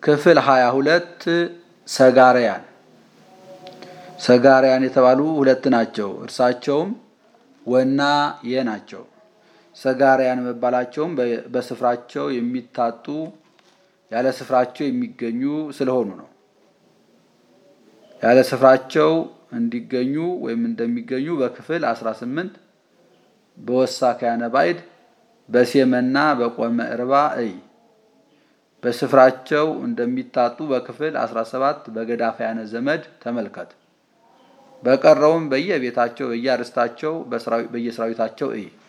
ክፍል ሀያ ሁለት ሰጋርያን ሰጋርያን የተባሉ ሁለት ናቸው። እርሳቸውም ወና የ ናቸው። ሰጋርያን መባላቸውም በስፍራቸው የሚታጡ ያለ ስፍራቸው የሚገኙ ስለሆኑ ነው። ያለ ስፍራቸው እንዲገኙ ወይም እንደሚገኙ በክፍል 18 በወሳ ካያነ ባይድ በሴመና በቆመ እርባ እይ በስፍራቸው እንደሚታጡ በክፍል 17 በገዳፋያነ ዘመድ ተመልከት። በቀረውም በየቤታቸው በየአርስታቸው በየሰራዊታቸው እይ